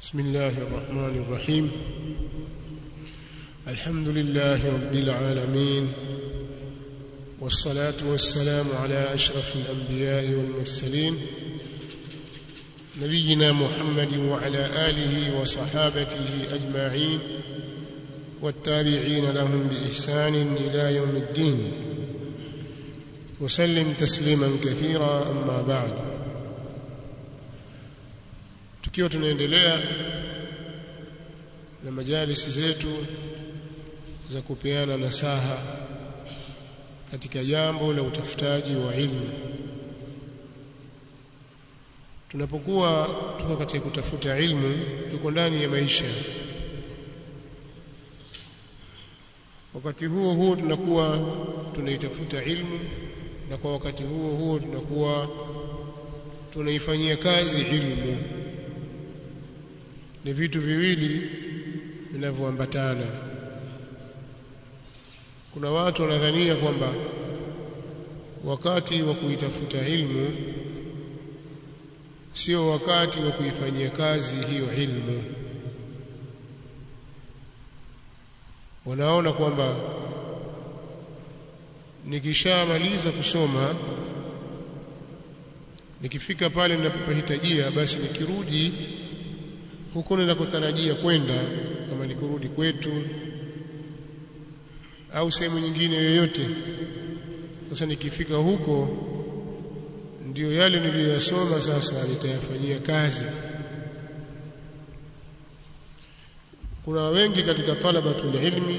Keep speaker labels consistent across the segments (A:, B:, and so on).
A: بسم الله الرحمن الرحيم الحمد لله رب العالمين والصلاة والسلام على أشرف الأنبياء والمرسلين نبينا محمد وعلى آله وصحابته أجمعين والتابعين لهم بإحسان إلى يوم الدين وسلم تسليما كثيرا أما بعد tukiwa tunaendelea na majalisi zetu za kupeana nasaha katika jambo la utafutaji wa ilmu tunapokuwa tuko katika kutafuta ilmu tuko ndani ya maisha wakati huo huo tunakuwa tunaitafuta ilmu na kwa wakati huo huo tunakuwa tunaifanyia kazi ilmu ni vitu viwili vinavyoambatana kuna watu wanadhania kwamba wakati wa kuitafuta ilmu sio wakati wa kuifanyia kazi hiyo ilmu wanaona kwamba nikishamaliza kusoma nikifika pale ninapohitajia basi nikirudi huko ninakotarajia kwenda kama ni kurudi kwetu au sehemu nyingine yoyote sasa nikifika huko ndiyo yale niliyoyasoma sasa nitayafanyia kazi kuna wengi katika talabatul ilmi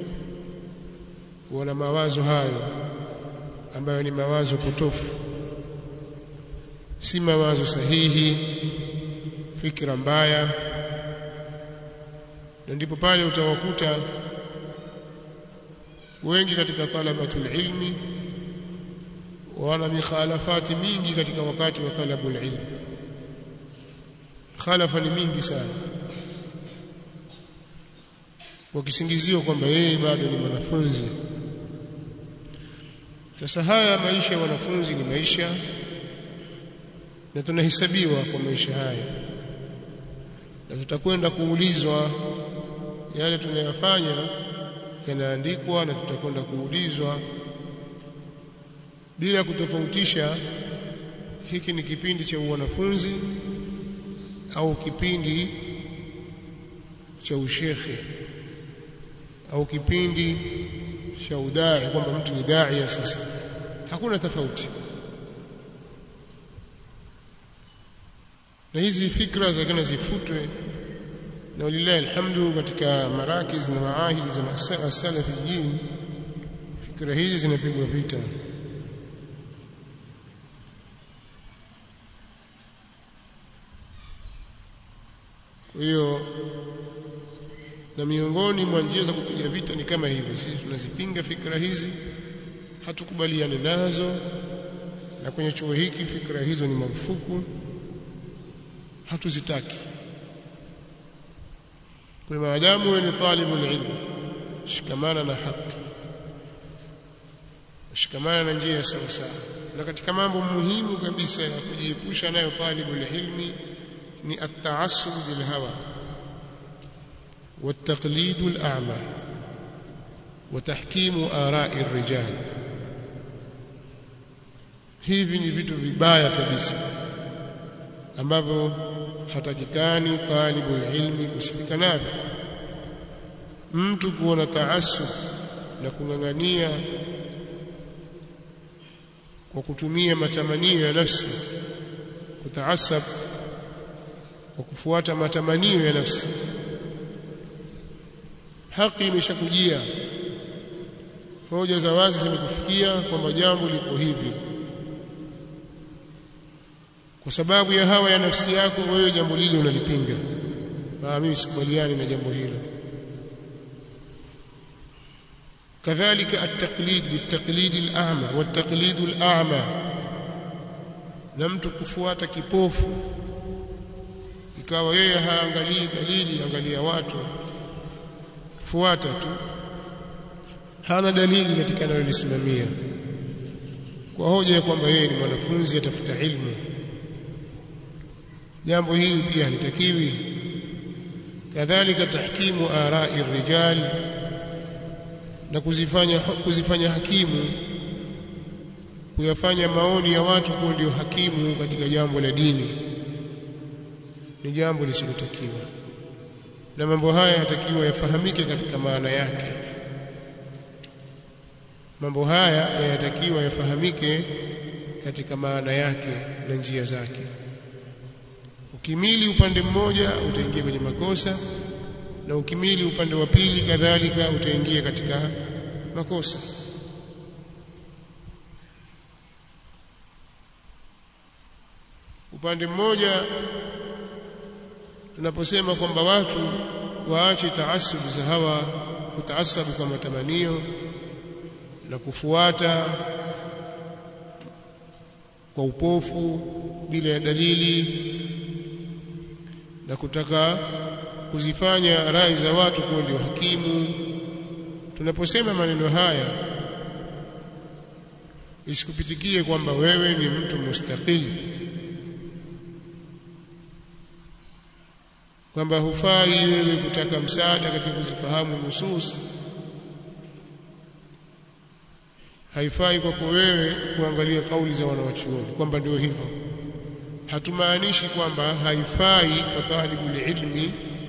A: wana mawazo hayo ambayo ni mawazo potofu si mawazo sahihi fikra mbaya na ndipo pale utawakuta wengi katika talabatul ilmi wana mikhalafati mingi katika wakati wa talabul ilmi khalafa ni mingi sana wakisingiziwa kwamba yeye bado ni mwanafunzi sasa haya maisha ya wanafunzi ni maisha na tunahesabiwa kwa maisha haya na tutakwenda kuulizwa yale tunayofanya yanaandikwa na tutakwenda kuulizwa bila kutofautisha hiki ni kipindi cha wanafunzi au kipindi cha ushekhe au kipindi cha udai kwamba mtu ni dai sasa hakuna tofauti na hizi fikra zakana zifutwe na walillahi alhamdu katika marakiz na maahidi za salafiyin fikra hizi zinapigwa vita kwa hiyo na miongoni mwa njia za kupiga vita ni kama hivi sisi tunazipinga fikra hizi hatukubaliane nazo na kwenye chuo hiki fikra hizo ni marufuku hatuzitaki kwa maadamu wewe ni talibu ilmu shikamana na haki shikamana na njia sawa sawa na katika mambo muhimu kabisa ya kujiepusha nayo talibu ilmi ni at-ta'assub bil hawa والتقليد الأعمى وتحكيم آراء الرجال hivi ni vitu vibaya kabisa ambavyo hatakikani talibul ilmi kusifika navyo mtu kuona taasub na kung'ang'ania kwa kutumia matamanio ya nafsi kutaasab kwa kufuata matamanio ya nafsi haki imeshakujia hoja za wazi zimekufikia kwamba jambo liko hivi kwa sababu ya hawa ya nafsi yako wewe jambo lile unalipinga ah mimi sikubaliani na jambo hilo kadhalika at-taqlid bit-taqlid al-a'ma wat-taqlid al-a'ma na mtu kufuata kipofu ikawa yeye haangalii dalili angalia watu fuata tu hana dalili katika anayolisimamia kwa hoja ya kwamba yeye ni mwanafunzi atafuta ilmu jambo hili pia halitakiwi kadhalika tahkimu arai rijal na kuzifanya kuzifanya hakimu kuyafanya maoni ya watu kuwa ndio hakimu katika jambo la dini ni jambo lisilotakiwa na mambo haya yatakiwa yafahamike katika maana yake mambo haya yanatakiwa yafahamike katika maana yake na njia zake ukimili upande mmoja utaingia kwenye makosa na ukimili upande wa pili kadhalika utaingia katika makosa upande mmoja tunaposema kwamba watu waache taasubu za hawa kutaasabu kwa matamanio na kufuata kwa upofu bila ya dalili na kutaka kuzifanya rai za watu kuwa ndio hakimu tunaposema maneno haya isikupitikie kwamba wewe ni mtu mustaqili kwamba hufai wewe kutaka msaada katika kuzifahamu nusus haifai kwako wewe kuangalia kauli za wanawachuoni kwamba ndio hivyo hatumaanishi kwamba haifai kwa talibul ilmi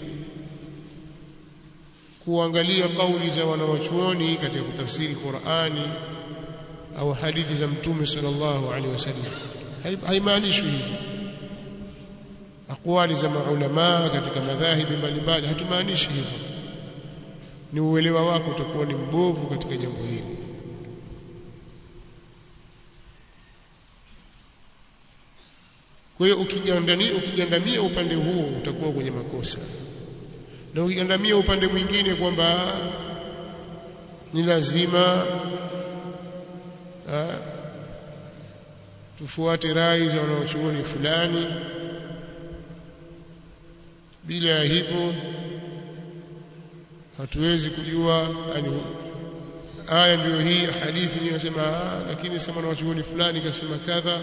A: kuangalia kauli za wanawachuoni katika kutafsiri Qur'ani au hadithi za mtume sallallahu alaihi wasallam haimaanishi hivyo akwali za maulama katika madhahibi mbalimbali hatumaanishi hivyo ni uelewa wako utakuwa ni mbovu katika jambo hili kwa hiyo ukigandamia ukigandamia upande huo utakuwa kwenye makosa na ukigandamia upande mwingine kwamba ni lazima ha, tufuate rai za wanaochuoni fulani bila ya hivyo hatuwezi kujua yani aya ndio hii hadithi ni nasema lakini sema na wachuoni fulani kasema kadha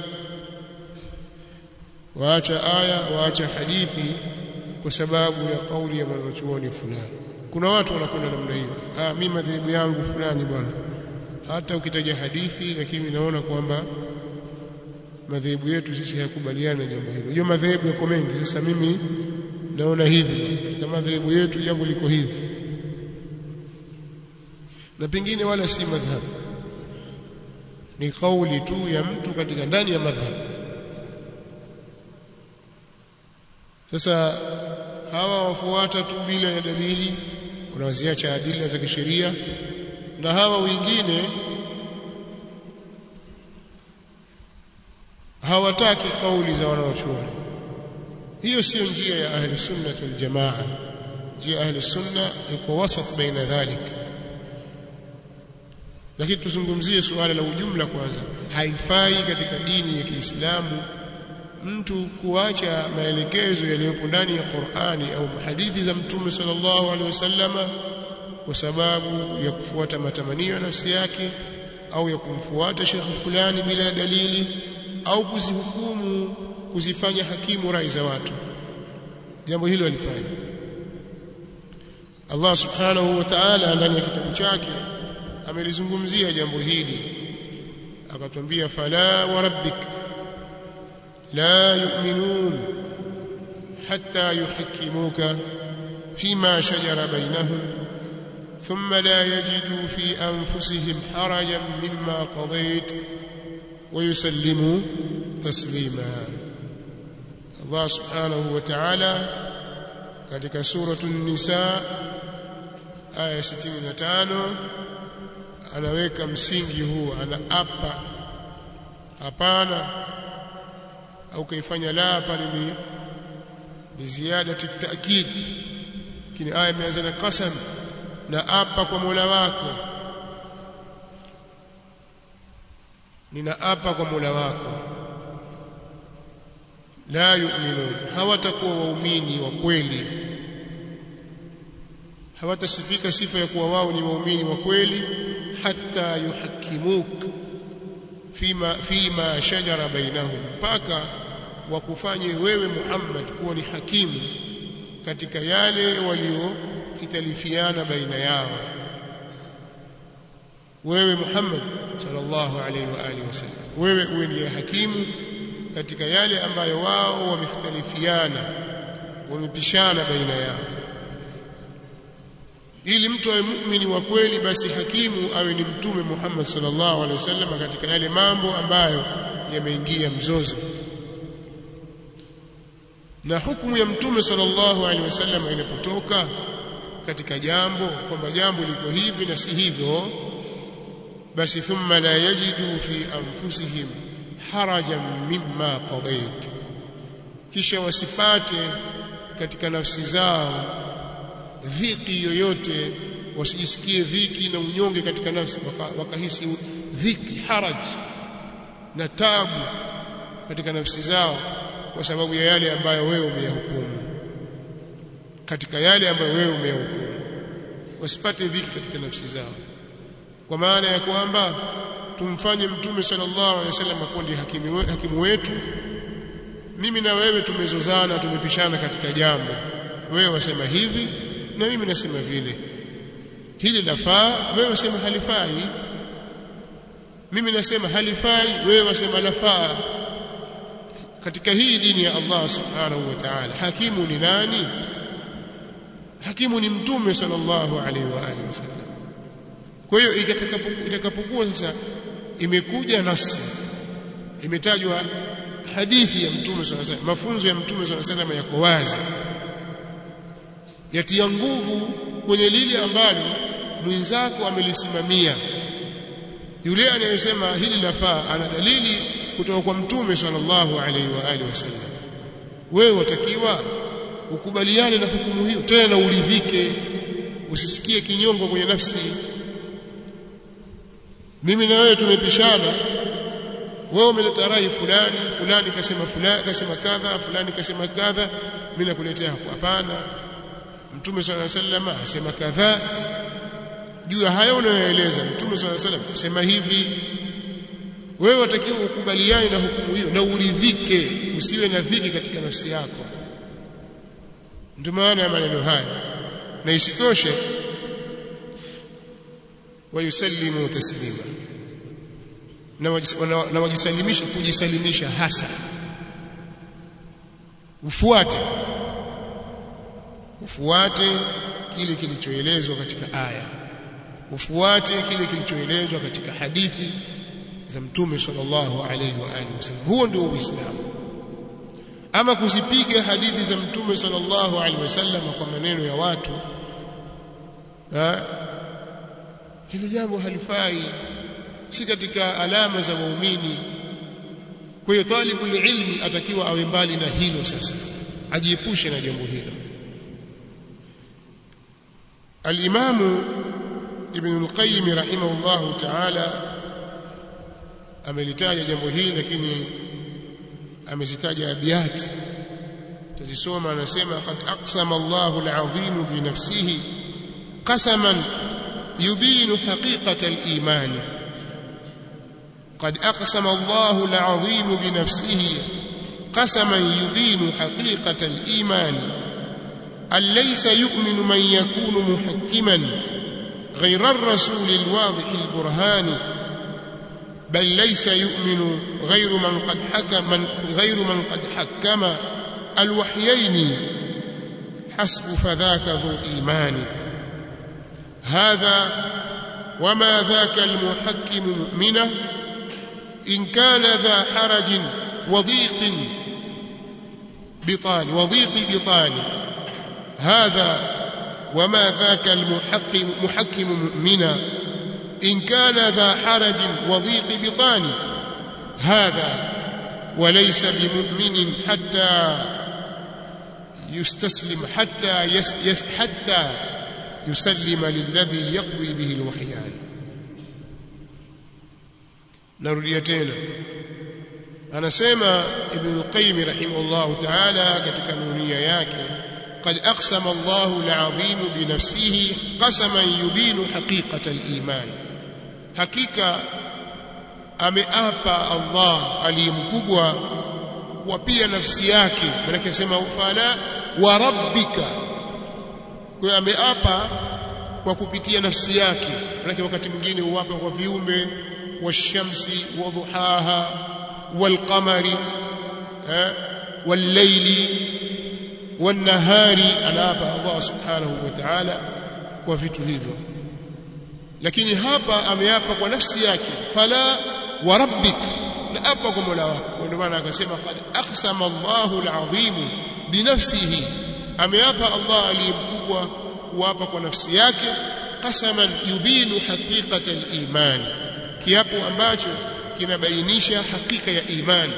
A: waacha aya waacha hadithi kwa sababu ya kauli ya mwanachuoni fulani kuna watu wanakwenda namna hiyo ah mimi madhehebu yangu fulani bwana hata ukitaja hadithi lakini naona kwamba madhehebu yetu sisi hayakubaliani na jambo hilo hiyo madhehebu yako mengi sasa mimi naona hivi katika madhehebu yetu jambo liko hivi na pengine wala si madhhabu ni kauli tu ya mtu katika ndani ya madhhabu sasa hawa wafuata tu bila ya dalili wanaziacha adila za kisheria na hawa wengine hawataki kauli za wanaochuoni hiyo sio njia ya ahli sunna wal jamaa njia ya ahli sunna iko wasat baina dhalik lakini tuzungumzie suala la ujumla kwanza haifai katika dini ya Kiislamu mtu kuacha maelekezo yaliyopo ndani ya Qur'ani au hadithi za Mtume sallallahu alaihi wasallama kwa sababu ya kufuata matamanio ya nafsi yake au ya kumfuata shekhi fulani bila dalili au kuzihukumu kuzifanya hakimu rai za watu jambo hilo alifanya Allah subhanahu wa ta'ala ndani ya kitabu chake amelizungumzia jambo hili akatwambia fala wa rabbik la yu'minun hatta yuhakkimuka fima shajara bainahum ثم لا يجدوا في أنفسهم حرجا مما قضيت ويسلموا تسليما Allah subhanahu wa ta'ala katika suratu nisa aya 65 anaweka msingi huu anaapa hapana au kaifanya la pale ni ni ziada taakid kini aya imeanza na qasam na apa kwa Mola wako ninaapa kwa Mola wako la yu'minun hawatakuwa waumini wa kweli hawatasifika sifa ya kuwa wao ni waumini wa kweli hatta yuhakimuk fima fima shajara bainahum mpaka wakufanye wewe Muhammad kuwa ni hakimu katika yale waliohitalifiana baina yao wewe Muhammad sallallahu alaihi wa alihi wasallam wewe uwe ndiye hakimu katika yale ambayo wao wamehitalifiana wamepishana baina yao ili mtu awe muumini wa kweli basi hakimu awe ni mtume Muhammad sallallahu alaihi wasallam katika yale mambo ambayo yameingia mzozo na hukumu ya mtume sallallahu alaihi wasallam inapotoka katika jambo kwamba jambo liko hivi na si hivyo basi thumma la yajidu fi anfusihim harajan mimma qadait kisha wasipate katika nafsi zao dhiki yoyote wasijisikie dhiki na unyonge katika nafsi wakahisi waka dhiki haraj na tabu katika nafsi zao kwa sababu ya yale ambayo wewe umeyahukumu katika yale ambayo wewe umeyahukumu wasipate dhiki katika nafsi zao kwa maana ya kwamba tumfanye mtume sallallahu alaihi wasallam kuwa ndiye hakimu, hakimu wetu mimi na wewe tumezozana tumepishana katika jambo wewe wasema hivi na mimi nasema vile hili lafaa wewe wasema halifai mimi nasema halifai wewe wasema lafaa katika hii dini ya Allah subhanahu wa ta'ala hakimu ni nani hakimu ni mtume sallallahu alaihi wa alihi wasallam kwa hiyo itakapokuwa sasa imekuja nasi imetajwa hadithi ya mtume sallallahu alaihi wasallam mafunzo ya mtume sallallahu alaihi wasallam yako wazi yatia nguvu kwenye lile ambalo mwenzako amelisimamia yule anayesema hili lafaa ana dalili kutoka kwa mtume sallallahu alaihi wa alihi wasallam wewe watakiwa ukubaliane na hukumu hiyo tena uridhike usisikie kinyongo kwenye nafsi mimi na wewe tumepishana wewe umeleta rai fulani fulani kasema fulani kasema kadha fulani kasema kadha mimi nakuletea hapo hapana mtume swalla sallam asema kadha juu ya hayo unayoeleza mtume swalla sallam asema hivi wewe watakiwa ukubaliane na hukumu hiyo na uridhike usiwe na dhiki katika nafsi yako ndio maana ya maneno haya na isitoshe wayusallimu taslima na wajisalimisha kujisalimisha hasa ufuate ufuate kile kilichoelezwa katika aya ufuate kile kilichoelezwa katika hadithi za mtume sallallahu alaihi wa alihi wasallam huo ndio uislamu ama kuzipiga hadithi za mtume sallallahu alaihi wasallam kwa maneno ya watu ha? hili jambo halifai si katika alama za waumini kwa hiyo talibu ilmi atakiwa awe mbali na hilo sasa ajiepushe na jambo hilo al-Imam Ibn al-Qayyim rahimahullah ta'ala amelitaja jambo hili lakini amezitaja abiyat tazisoma anasema qad aqsama Allahu al-azim bi nafsihi qasaman yubinu haqiqata al-iman قد أقسم الله العظيم بنفسه قسما يبين حقيقة الإيمان أن ليس يؤمن من يكون محكما غير الرسول الواضح البرهان بل ليس يؤمن غير من قد حكم من غير من قد حكم الوحيين حسب فذاك ذو إيمان هذا وما ذاك المحكم مؤمنه إن كان ذا حرج وضيق بطان وضيق بطان هذا وما ذاك المحكم محكم مؤمنا إن كان ذا حرج وضيق بطان هذا وليس بمؤمن حتى يستسلم حتى يس يس حتى يسلم للذي يقضي به الوحيان narudia tena anasema ibn al-qayyim rahimahullah ta'ala katika nunia yake قد أقسم الله العظيم بنفسه قسما يبين حقيقة الإيمان حقيقة ameapa Allah aliyemkubwa kuapia nafsi yake maana akisema fala wa rabbika kwa hiyo ameapa kwa kupitia nafsi yake maana wakati mwingine huapa kwa viumbe washamsi wa duhaha walqamari والليل والنهار anaapa Allah subhanahu wa ta'ala kwa vitu hivyo lakini hapa ameapa kwa nafsi yake fala wa rabbik na apa kwa Mola wako ndio maana akasema qad aqsama Allahu al-azim binafsihi ameapa Allah aliyemkubwa kuapa kwa nafsi yake qasaman yubinu haqiqata al-iman kiapo ambacho kinabainisha hakika ya imani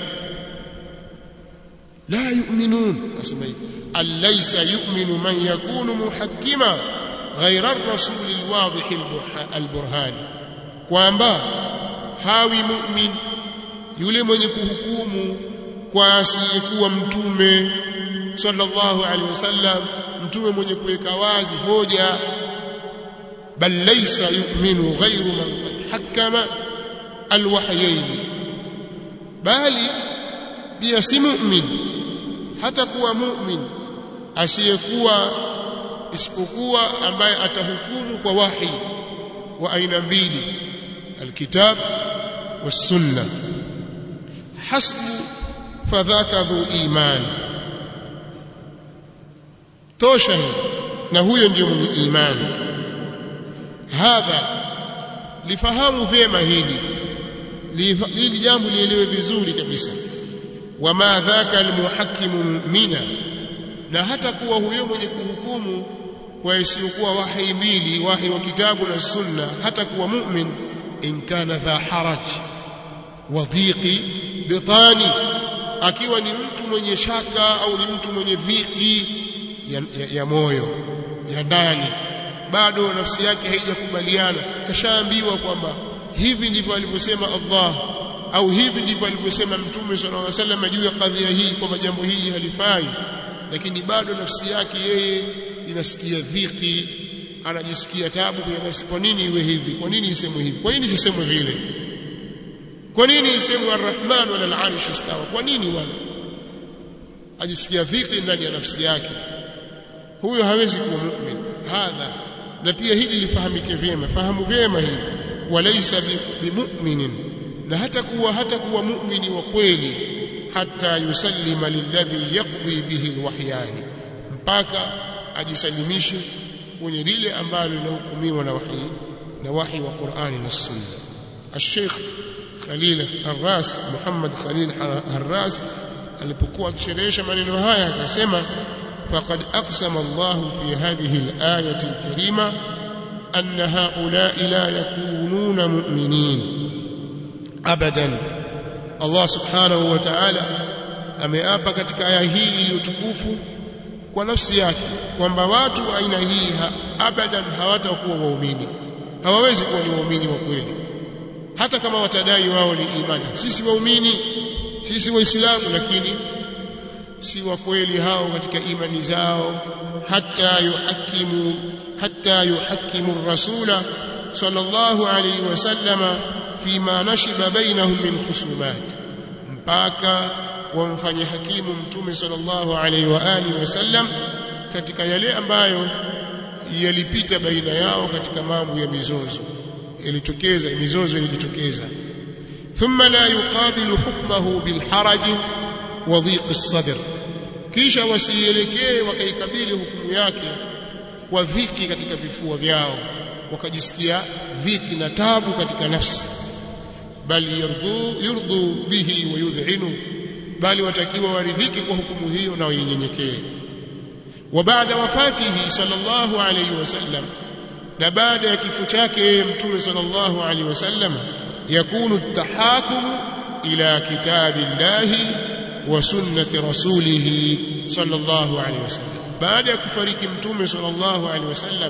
A: la yu'minun asema hivi alaysa yu'minu man yakunu muhakkima ghayra ar-rasul al-wadih al-burhan kwamba hawi mu'min yule mwenye kuhukumu kwa asiyekuwa mtume sallallahu alaihi wasallam mtume mwenye kuweka wazi hoja bal laysa yu'minu ghayru man qad hakkama alwahyayn bali pia si mu'min hata kuwa mu'min asiyekuwa isipokuwa ambaye atahukumu kwa wahi wa aina mbili alkitab والسنه حسب فذاك ذو ايمان tosha na huyo ndio mwenye imani hadha lifahamu vyema hili hili jambo lielewe vizuri kabisa wama dhaka almuhakkimu mu'mina na hata kuwa huyo mwenye kuhukumu kwa isiyokuwa wahi mbili wahi wa kitabu na sunna hata kuwa mu'min in kana dha haraj wa dhiqi bitani akiwa ni mtu mwenye shaka au ni mtu mwenye dhiki ya, ya, ya moyo ya ndani bado nafsi yake haijakubaliana kashaambiwa kwamba hivi ndivyo alivyosema Allah au hivi ndivyo alivyosema Mtume sallallahu alaihi wasallam juu ya kadhia hii kwamba jambo hili halifai lakini bado nafsi yake yeye inasikia dhiki anajisikia tabu kwa nafsi kwa nini iwe hivi kwa nini isemwe hivi kwa nini sisemwe vile kwa nini isemwe arrahman wala al-arsh istawa kwa nini wala ajisikia dhiki ndani ya nafsi yake huyo hawezi kuwa mu'min hadha na pia hili lifahamike vyema fahamu vyema hili walaysa bimu'minin na hata kuwa hata kuwa mu'mini wa kweli hata yusallima lilladhi yaqdi bihi alwahyani mpaka ajisalimishe kwenye lile ambalo linahukumiwa na wahi na wahi wa Qur'ani na Sunna الشيخ خليل الراس محمد خليل الراس alipokuwa akisherehesha maneno haya akasema فقد أقسم الله في هذه الآية الكريمة أن هؤلاء لا يكونون مؤمنين أبدا الله سبحانه وتعالى ameapa katika aya hii iliyotukufu kwa nafsi yake kwamba watu aina hii ha, abadan hawatakuwa waumini hawawezi kuwa ni waumini wa kweli hata kama watadai wao ni imani sisi waumini sisi waislamu lakini si wa kweli hao katika imani zao hata yuhakimu hata yuhakimu rasula sallallahu alayhi wasallama fima nashiba bainahum min khusumat mpaka wamfanye hakimu mtume sallallahu alayhi wa alihi wasallam katika yale ambayo yalipita baina yao katika mambo ya mizozo ilitokeza mizozo ilijitokeza thumma la yuqabilu hukmahu bilharaj wa dhiq as-sadr kisha wasielekee wakaikabili hukumu yake kwa dhiki katika vifua vyao wakajisikia dhiki na tabu katika nafsi bali yurdu yurdu bihi wa yudhinu bali watakiwa waridhiki kwa hukumu hiyo na wainyenyekee wa baada wafatihi sallallahu alayhi wasallam na baada ya kifo chake mtume sallallahu alayhi wasallam yakunu tahakumu ila kitabillahi wa sunnati rasulih sallallahu alayhi wasallam baada ya kufariki mtume sallallahu alayhi wasallam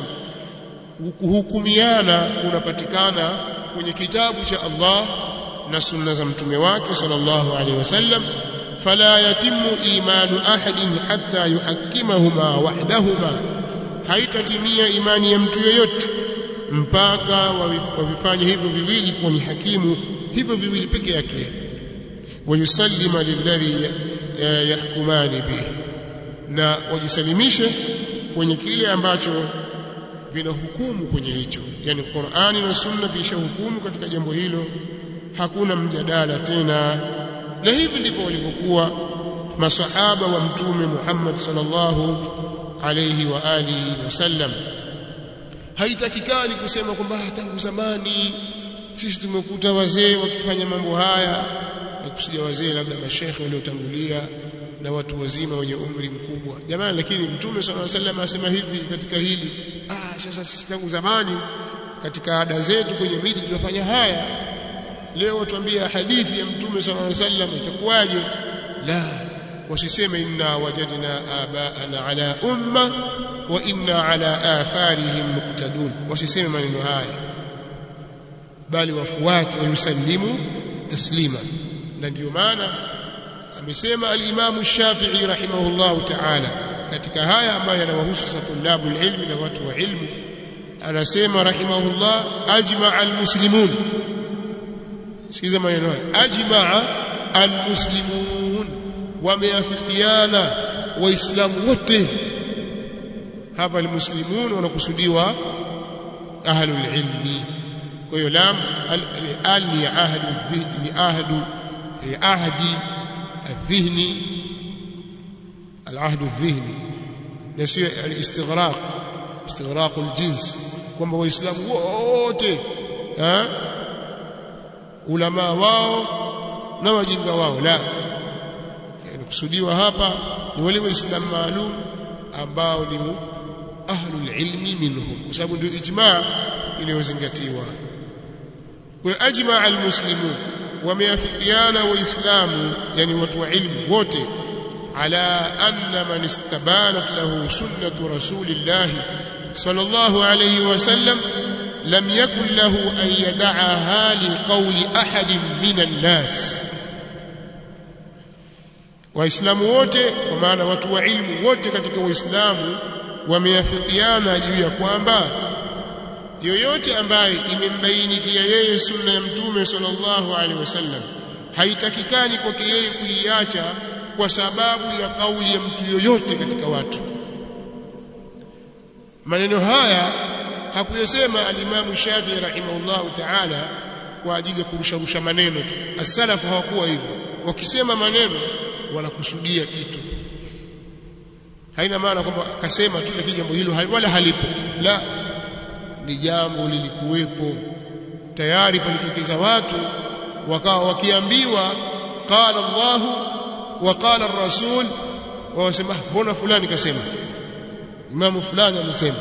A: kuhukumiana kunapatikana kwenye kitabu cha Allah na sunna za mtume wake sallallahu alayhi wasallam fala yatimu imanu ahadin hatta yuhakkimahuma wahdahuma haitatimia imani ya mtu yeyote mpaka wavifanye hivyo viwili kuwa ni hakimu hivyo viwili peke yake wayusallima lilladhi yahkumani bihi na wajisalimishe kwenye kile ambacho vinahukumu kwenye hicho yani Qur'ani na Sunna vishahukumu katika jambo hilo hakuna mjadala tena na hivi ndivyo walivyokuwa masahaba wa mtume Muhammad sallallahu alayhi wa alihi wasallam haitakikani kusema kwamba tangu zamani sisi tumekuta wazee wakifanya mambo haya na kusudia wazee labda mashekhe waliotangulia na watu wazima wenye umri mkubwa jamani lakini mtume sallallahu alayhi wasallam asema hivi katika hili ah sasa sisi tangu zamani katika ada zetu kwenye miji tunafanya haya leo tuambia hadithi ya mtume sallallahu alayhi wasallam itakuwaje la wasiseme inna wajadna abaana ala umma wa inna ala atharihim muqtadun wasiseme maneno haya bali wafuate wayusallimu taslima na ndio maana amesema al-Imam Shafi'i rahimahullahu ta'ala katika haya ambayo yanawahusu satulabu ilmi na watu wa ilmu anasema rahimahullah ajma'a al-muslimun sikiza maneno haya ajma'a al-muslimun wameafikiana waislamu wote hapa al-muslimun wanakusudiwa ahlul ilmi kwa hiyo lam al ni ahadu ni ahadu ahdi الذهني العهد الذهني نسي الاستغراق استغراق الجنس kwamba waislamu wote eh ulama wao na wajinga wao la yani kusudiwa hapa ni wale waislamu maalum ambao ni ahlul ilmi minhum kwa sababu ndio ijmaa inayozingatiwa kwa ajma almuslimun wameafikiana waislamu yani watu wa ilmu wote ala anna man istabanat lahu sunnatu rasulillah sallallahu alayhi wasallam lam yakun lahu an yad'aha liqawli ahadin minan nas waislamu wote kwa maana watu wa ilmu wote katika waislamu wameafikiana juu ya kwamba yoyote ambaye imembainikia yeye sunna ya mtume sallallahu alaihi wasallam haitakikani kwake yeye kuiacha kwa sababu ya kauli ya mtu yoyote katika watu maneno haya hakuyasema alimamu Shafi'i rahimahullahu ta'ala kwa ajili ya kurusharusha maneno tu as-salafu hawakuwa hivyo wakisema maneno wanakusudia kitu haina maana kwamba kasema tu lakini jambo hilo wala halipo la ni jambo lilikuwepo tayari palitokeza watu wakawa wakiambiwa qala Allahu wa qala ar-rasul wasema mbona fulani kasema imamu fulani amesema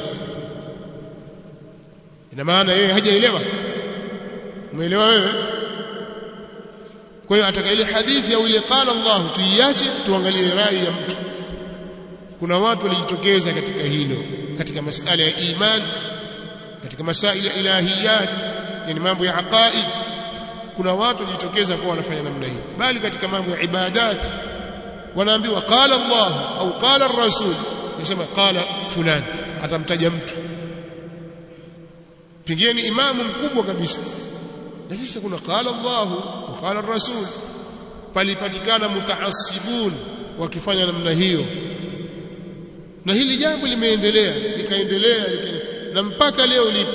A: ina maana yeye hajaelewa umeelewa wewe kwa hiyo ataka ile hadithi au ile qala Allah tuiache tuangalie rai ya mtu kuna watu walijitokeza katika hilo katika masala ya imani katika masaili ya ilahiyat yani mambo ya aqaid kuna watu wajitokeza kwa wanafanya namna hii bali katika mambo ya ibadat wanaambiwa qala Allah au qala ar-rasul nasema qala fulani atamtaja mtu pengine ni imamu mkubwa kabisa lakini sasa kuna qala Allah wa qala ar-rasul palipatikana mutaassibun wakifanya namna hiyo na hili jambo limeendelea likaendelea na mpaka leo lipo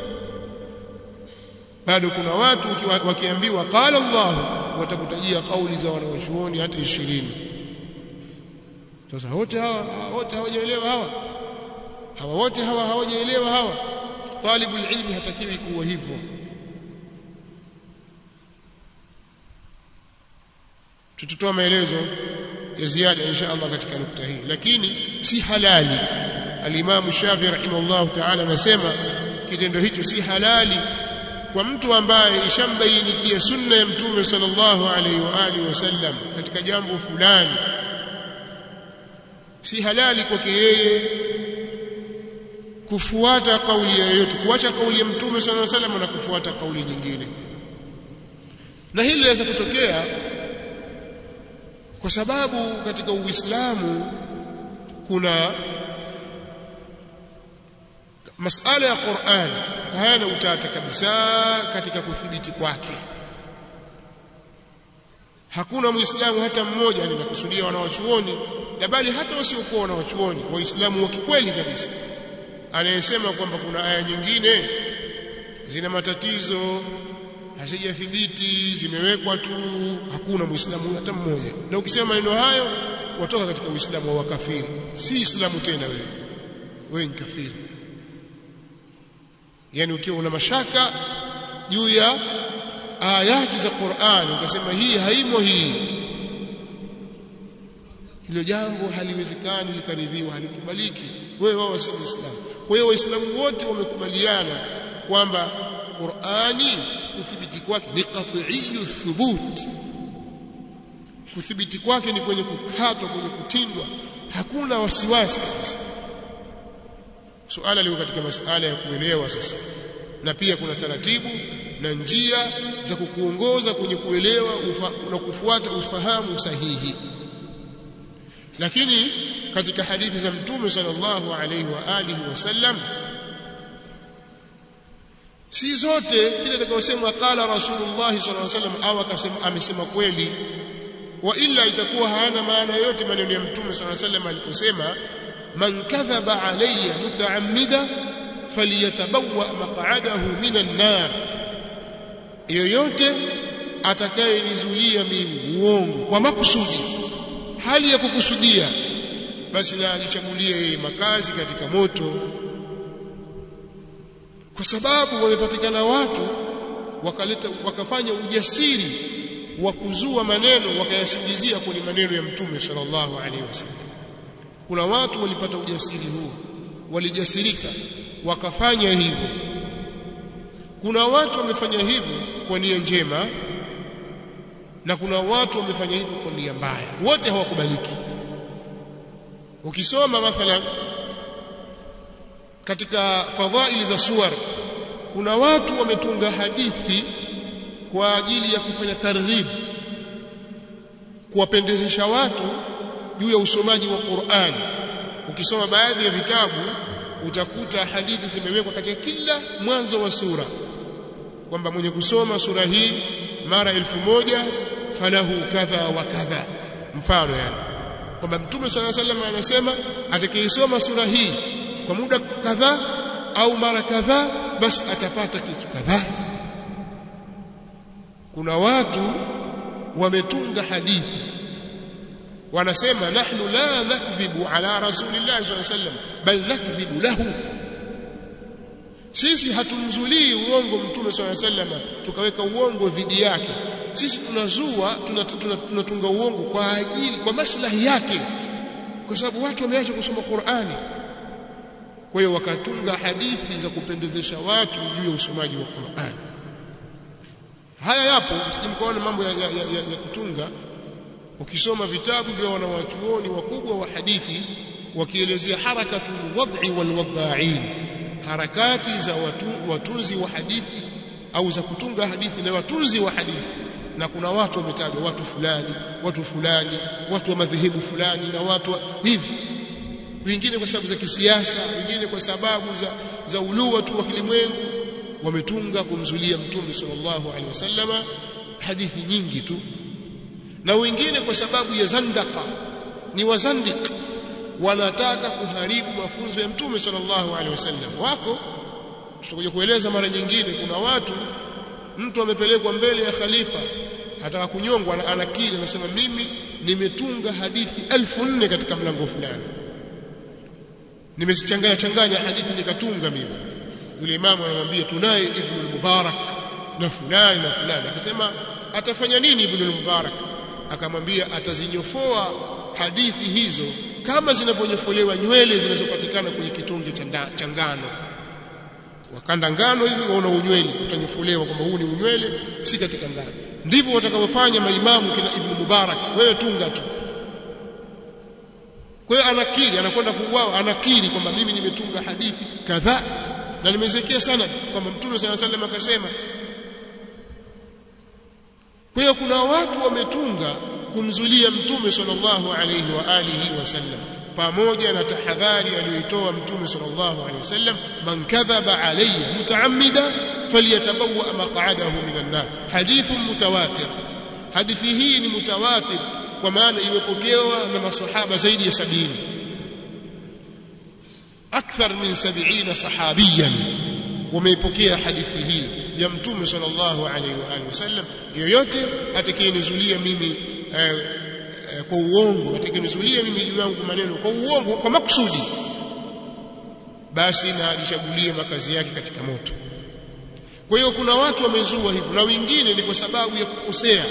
A: bado kuna watu wakiambiwa qala Allah watakutajia kauli za wanawachuoni hata 20 sasa wote hawa wote hawajaelewa hawa hawa wote hawa hawajaelewa hawa talibul ilmi hatakiwi kuwa hivyo tutatoa maelezo ya ziada insha Allah katika nukta hii lakini si halali al-Imam Shafi rahimahullah ta'ala anasema kitendo hicho si halali kwa mtu ambaye ishambainikia sunna ya mtume sallallahu alaihi wa alihi wasallam katika jambo fulani si halali kwake yeye kufuata kauli yoyote kuacha kauli ya mtume sallallahu alaihi wasallam na kufuata kauli nyingine na hili linaweza kutokea kwa sababu katika Uislamu kuna masala ya Qur'an hayana utata kabisa katika kuthibiti kwake hakuna muislamu hata mmoja ninakusudia wanawachuoni na bali hata wasiokuwa wanawachuoni waislamu wa kikweli kabisa anayesema kwamba kuna aya nyingine zina matatizo hazijathibiti zimewekwa tu hakuna muislamu hata mmoja na ukisema maneno hayo watoka katika uislamu wa kafiri si islamu tena wewe wewe ni kafiri yani ukiwa una mashaka juu ya ayati za Qur'an ukasema hii haimo hii hilo jambo haliwezekani likaridhiwa halikubaliki wewe wao si muislamu kwa hiyo waislamu wote wamekubaliana kwamba Qur'ani kuthibiti kwake ni qat'iyyu thubut kuthibiti kwake ni kwenye kukatwa kwenye kutindwa hakuna wasiwasi kabisa suala liko katika masala ya kuelewa sasa na pia kuna taratibu na njia za kukuongoza kwenye kuelewa ufa, na kufuata ufahamu sahihi lakini katika hadithi za mtume sallallahu alaihi wa alihi wasallam si zote kile atakayosema qala rasulullah sallallahu alaihi wasallam au akasema amesema kweli wa illa itakuwa hayana maana yote maneno ya mtume sallallahu alaihi wasallam aliposema man kadhaba alayya mutaammida falyatabawwa maq'adahu minan nar yoyote atakayenizulia mimi uongo kwa makusudi hali ya kukusudia basi na ajichagulie yeye makazi katika moto kwa sababu wamepatikana watu wakaleta wakafanya ujasiri wa kuzua maneno wakayasingizia kwenye maneno ya mtume sallallahu alaihi wasallam kuna watu walipata ujasiri huu walijasirika wakafanya hivyo kuna watu wamefanya hivyo kwa nia njema na kuna watu wamefanya hivyo kwa nia mbaya wote hawakubaliki ukisoma mathalan katika fadhaili za suwar kuna watu wametunga hadithi kwa ajili ya kufanya targhib kuwapendezesha watu juu ya usomaji wa Qur'an ukisoma baadhi ya vitabu utakuta hadithi zimewekwa katika kila mwanzo wa sura kwamba mwenye kusoma sura hii mara elfu moja falahu kadha wa kadha mfano yani kwamba mtume swalla sallam anasema atakayesoma sura hii kwa muda kadhaa au mara kadhaa basi atapata kitu kadhaa kuna watu wametunga hadithi wanasema nahnu la nakdhibu ala rasulillahi sallallahu alaihi wasallam bal nakdhibu lahu sisi hatumzulii uongo mtume swalla sallam tukaweka uongo dhidi yake sisi tunazua tunatunga tuna, tuna uongo kwa ajili kwa maslahi yake kwa sababu watu wameacha kusoma Qur'ani kwa hiyo wakatunga hadithi za kupendezesha watu juu ya usomaji wa Qur'ani haya yapo msijimkaona mambo ya, ya, ya, ya kutunga ukisoma vitabu vya wanawachuoni wakubwa wa hadithi wakielezea harakatu wad'i wal wadha'in harakati za watu, watunzi wa hadithi au za kutunga hadithi na watunzi wa hadithi na kuna watu wametajwa watu fulani watu fulani watu wa madhehebu fulani na watu wa, hivi wengine kwa sababu za kisiasa wengine kwa sababu za za ulua tu wa kilimwengu wametunga kumzulia mtume sallallahu alaihi wasallama hadithi nyingi tu na wengine kwa sababu ya zandaka ni wazandik wanataka kuharibu mafunzo ya mtume sallallahu alaihi wasallam wako tutakuja kueleza mara nyingine kuna watu mtu amepelekwa mbele ya khalifa ataka kunyongwa anakiri anasema mimi nimetunga hadithi elfu nne katika mlango fulani nimezichanganya changanya hadithi nikatunga mimi yule imamu anamwambia tunaye ibn al-mubarak na fulani na fulani akasema atafanya nini ibn al-mubarak akamwambia atazinyofoa hadithi hizo kama zinavyonyofolewa nywele zinazopatikana kwenye kitonge cha ngano wakanda ngano hivi waona unywele utanyofolewa kwamba huu ni unywele si katika ngano ndivyo watakavyofanya maimamu kina ibn mubarak wewe tunga tu kwa hiyo anakiri anakwenda kuuawa anakiri kwamba mimi nimetunga hadithi kadhaa na nimezekea sana kwamba mtume sala sallam akasema kwa hiyo kuna watu wametunga kumzulia mtume sallallahu alayhi wa alihi wasallam pamoja na tahadhari aliyoitoa mtume sallallahu alayhi wasallam man kadhaba alayya mutaammida falyatabawwa maq'adahu minan nar hadithun mutawatir hadithi hii ni mutawatir kwa maana imepokewa na masahaba zaidi ya sabini akthar min 70 sahabiyan wameipokea hadithi hii ya mtume sallallahu alaihi wa alihi wasallam yoyote atakayenizulia mimi eh, eh, kwa uongo atakayenizulia mimi juu yangu maneno kwa uongo kwa makusudi basi na ajichagulie makazi yake katika moto kwa hiyo kuna watu wamezua hivyo na wengine ni kwa sababu ya kukosea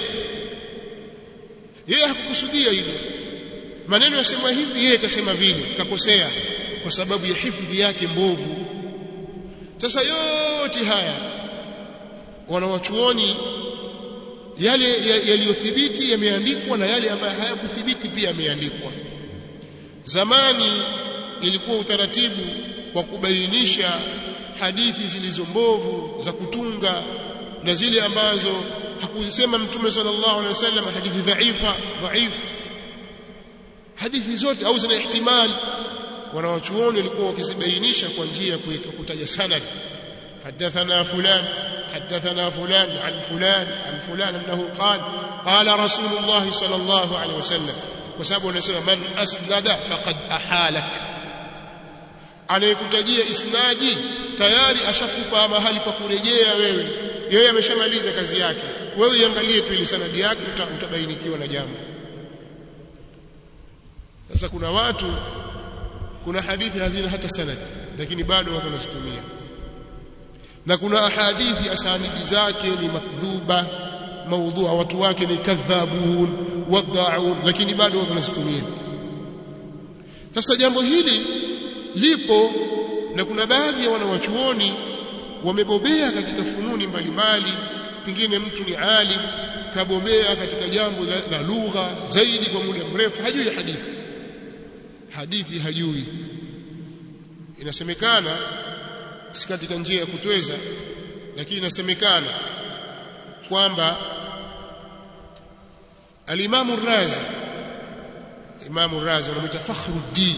A: yeye hakukusudia hivyo maneno yasema hivi yeye kasema vile kakosea kwa sababu ya hifadhi yake mbovu sasa yote haya wanawachuoni yale yaliyothibiti yameandikwa na yale ambayo hayakuthibiti pia yameandikwa zamani ilikuwa utaratibu wa kubainisha hadithi zilizo mbovu za kutunga na zile ambazo hakusema mtume sallallahu alaihi wasallam hadithi dhaifa dhaifu hadithi zote au zina ihtimali wanawachuoni walikuwa wakizibainisha kwa njia ya kutaja sanad حدثنا فلان حدثنا فلان عن فلان عن فلان انه قال قال رسول الله صلى الله عليه وسلم وسبب unasema man asnada faqad ahalak anayekutajia isnadi tayari ashakupa mahali pa kurejea wewe yeye ameshamaliza kazi yake wewe iangalie tu ile sanadi yake utabainikiwa na jambo sasa kuna watu kuna hadithi hazina hata sanadi lakini bado watu wanazitumia na kuna ahadithi asanidi zake ni makdhuba maudhua watu wake ni kadhabun wadhaun lakini bado watu wanazitumia sasa jambo hili lipo na kuna baadhi ya wanawachuoni wamebobea katika fununi mbalimbali pengine mtu ni alim kabobea katika jambo la, la lugha zaidi kwa muda mrefu hajui hadithi hadithi hajui inasemekana si katika njia ya kutweza lakini inasemekana kwamba alimamu razi imamu razi wanamuita fakhruddin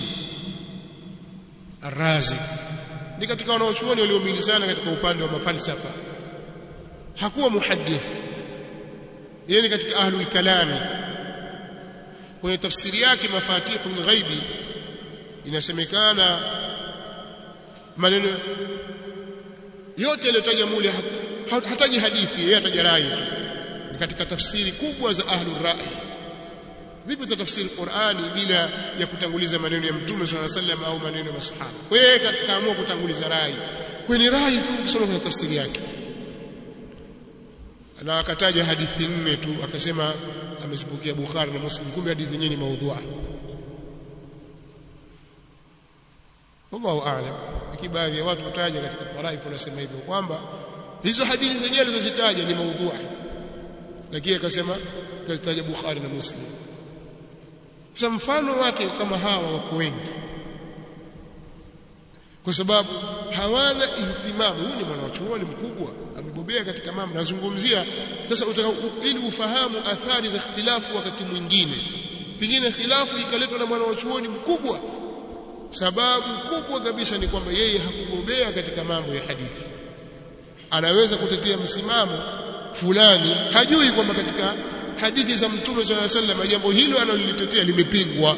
A: Ar-Razi ni katika wanaochuoni waliomilizana katika upande wa mafalsafa hakuwa muhaddith yeye ni katika ahlul kalami kwenye tafsiri yake mafatihul ghaibi inasemekana maneno yote yaliyotaja mule hataji hadithi yeye ataja rai ni katika tafsiri kubwa za ahlur rai vipi utatafsiri Qur'ani bila ya kutanguliza maneno ya Mtume swalla sallam au maneno ya masahaba kwa hiyo kaamua kutanguliza rai kwenye rai tu kusoma kwenye tafsiri yake na akataja hadithi nne tu akasema amezipokea Bukhari na Muslim kumbe hadithi nyingine ni maudhua Allahu a'lam lakini baadhi ya watu wataja katika taraifu wanasema hivyo kwamba hizo hadithi zenyewe alizozitaja ni maudhua lakini akasema kazitaja Bukhari na Muslim sasa mfano wake kama hawa wako wengi kwa sababu hawana ihtimamu huyu ni mwanachuoni mkubwa amebobea katika mambo nazungumzia sasa utaka, ili ufahamu athari za ikhtilafu wakati mwingine pengine khilafu ikaletwa na mwanachuoni mkubwa sababu kubwa kabisa ni kwamba yeye hakubobea katika mambo ya hadithi anaweza kutetea msimamo fulani hajui kwamba katika hadithi za mtume swalla sallam jambo hilo analolitetea limepingwa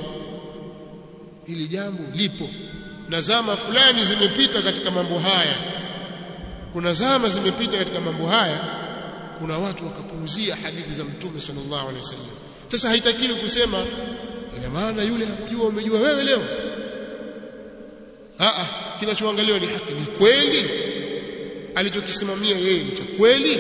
A: hili jambo lipo na zama fulani zimepita katika mambo haya kuna zama zimepita katika mambo haya kuna watu wakapuuzia hadithi za mtume sallallahu alaihi wasallam sasa haitakiwi kusema ina maana yule hakujua umejua wewe leo a kinachoangaliwa ni haki ni kweli alichokisimamia yeye ni cha kweli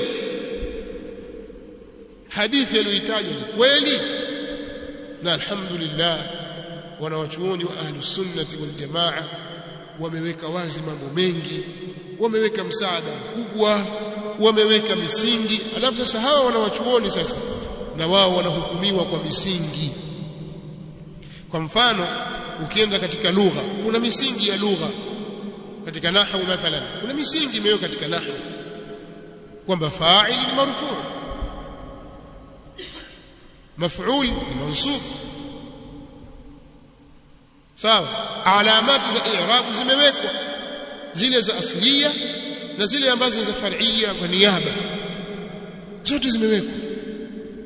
A: hadithi aliyoitaja ni kweli na alhamdulillah wanawachuoni wa ahli sunnati wal jamaa wameweka wazi mambo mengi wameweka msaada mkubwa wameweka misingi alafu sasa hawa wanawachuoni sasa na wao wanahukumiwa kwa misingi kwa mfano ukienda katika lugha kuna misingi ya lugha katika nahwu mathalan kuna misingi imewekwa katika nahwu kwamba fa'il ni marfu' maf'ul ni mansub sawa alamati za i'rab zimewekwa zile za asliya na zile ambazo ni za far'iyya kwa niaba zote zimewekwa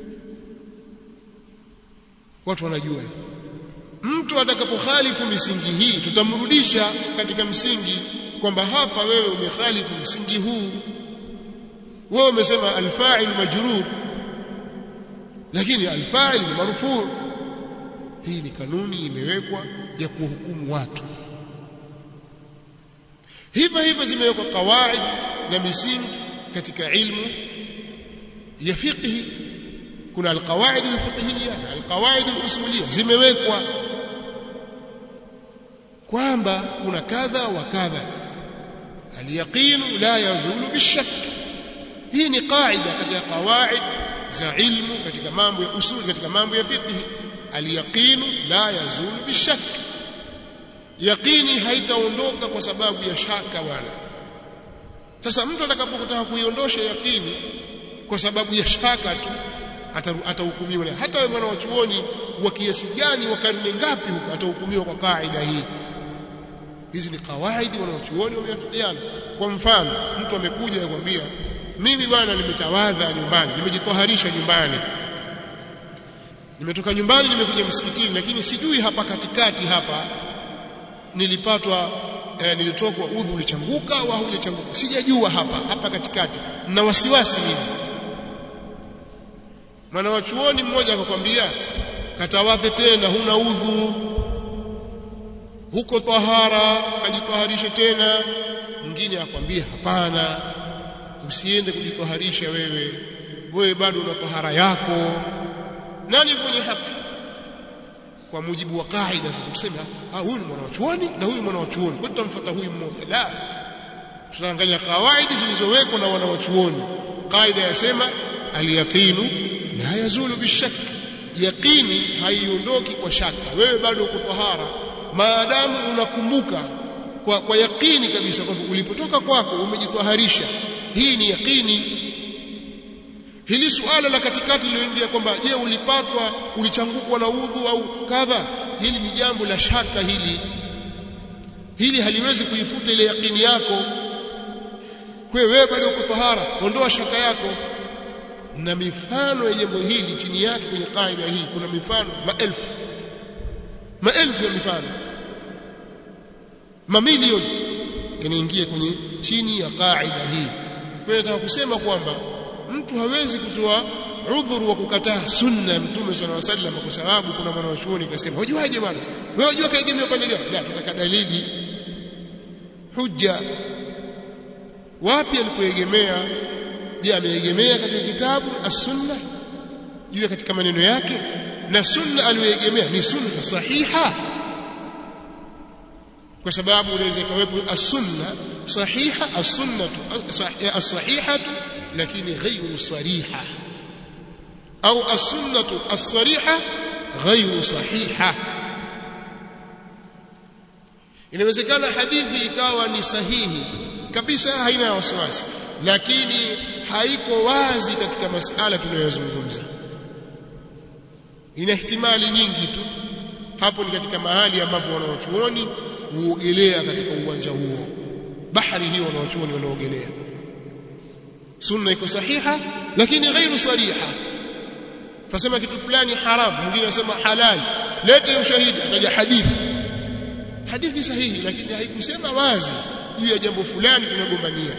A: watu wanajua mtu atakapokhalifu misingi hii tutamrudisha katika msingi kwamba hapa wewe umekhalifu msingi huu wewe umesema alfa'il majrur lakini alfa'il ni marfu hii ni kanuni imewekwa ya kuhukumu watu hivyo hivyo zimewekwa kawaid na misingi katika ilmu ya fiqh kuna alqawaid alfiqhiyya na alqawaid alusuliyya zimewekwa kwamba kuna kadha wa kadha alyaqin la yazulu bishak hii ni qaida katika qawaid za ilmu katika mambo ya usul katika mambo ya fiqh alyaqin la yazulu bishak yaqini haitaondoka kwa sababu ya shaka wala sasa mtu atakapotaka kuiondosha yaqini kwa sababu ya shaka tu atahukumiwa hata wewe mwana wa chuoni wa kiasi gani wa karne ngapi huko atahukumiwa kwa kaida hii hizi ni kawaidi wanaochuoni wameafikiana kwa mfano mtu amekuja akwambia mimi bwana nimetawadha nyumbani nimejitoharisha nyumbani nimetoka nyumbani nimekuja msikitini lakini sijui hapa katikati hapa nilipatwa eh, nilitokwa udhu ulichanguka au hujachanguka sijajua hapa hapa katikati na wasiwasi mimi mwana wa chuoni mmoja akakwambia katawadhe tena huna udhu huko tahara kajitaharishe tena mwingine akwambia hapana usiende kujitaharisha wewe wewe bado una tahara yako nani mwenye haki kwa mujibu wa kaida sasa tuseme ah huyu ni mwana wa chuoni na huyu mwana wa chuoni kwa tutamfuata huyu mmoja la tutaangalia kawaidi zilizowekwa na wana wa chuoni kaida yasema aliyaqinu la yazulu bishak yaqini haiondoki kwa shaka wewe bado uko tahara maadamu unakumbuka kwa, kwa yaqini kabisa kwamba ulipotoka kwako umejitwaharisha hii ni yaqini hili suala la katikati liloingia kwamba je ulipatwa ulichangukwa na udhu au kadha hili ni jambo la shaka hili hili haliwezi kuifuta ile yaqini yako kwa wewe bado uko tahara ondoa shaka yako na mifano ya jambo hili chini yake kwenye kaida hii kuna mifano maelfu maelfu ya mifano mamilioni yanaingia kwenye chini ya kaida hii kwa hiyo nataka kusema kwamba mtu hawezi kutoa udhuru wa kukataa sunna ya mtume sallallahu alaihi wasallam kwa sababu kuna mwana wa chuoni kasema hujuaje bwana wewe unajua kaegemea upande gani la tunataka dalili hujja wapi alipoegemea je ameegemea katika kitabu as-sunna juu katika maneno yake na sunna aliyoegemea ni sunna sahiha kwa sababu unaweza kawepo as-sunna sahiha as-sunnatu as-sahihatu lakini ghayru sariha au as-sunnatu as-sariha ghayru sahiha inawezekana hadithi ikawa ni sahihi kabisa haina wasiwasi lakini haiko wazi katika masala tunayozungumza ina ihtimali nyingi tu hapo ni katika mahali ambapo wanaochuoni huogelea katika uwanja huo bahari hiyo wanaochuoni wanaogelea sunna iko sahiha lakini ghairu sariha fasema kitu fulani haram mwingine anasema halal lete ushahidi ataja hadithi hadithi sahihi lakini haikusema wazi juu ya jambo fulani tunagombania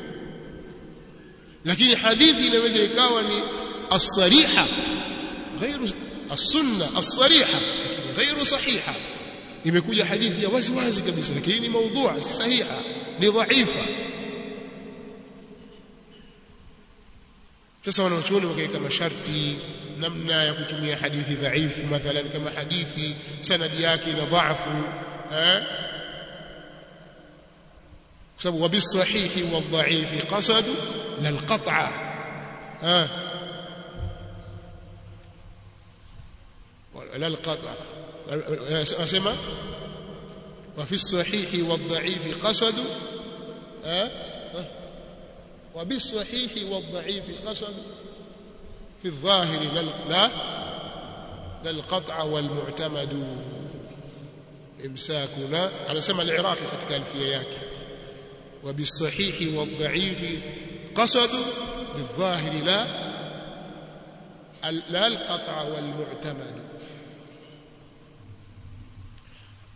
A: lakini hadithi inaweza ikawa ni as-sariha ghairu as-sunna as-sariha lakini ghairu sahiha imekuja hadithi ya wazi wazi kabisa lakini ni maudhu'a si sahiha ni dhaifa sasa wanachuoni wakaweka masharti namna ya kutumia hadithi dhaifu mathalan kama hadithi sanadi yake ina dhaifu eh kwa sababu wabisahihi wadhaifi qasadu للقطع ها لا القطع اسمع وفي الصحيح والضعيف قصد ها وبالصحيح والضعيف قصد في الظاهر لا لا القطع والمعتمد امساكنا انا سمع العراقي ketika alfia yake وبالصحيح والضعيف قصدوا بالظاهر لا لا القطع والمعتمد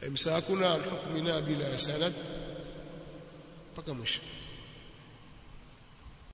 A: imsakuna an hukmina bila sanad mpaka mwisho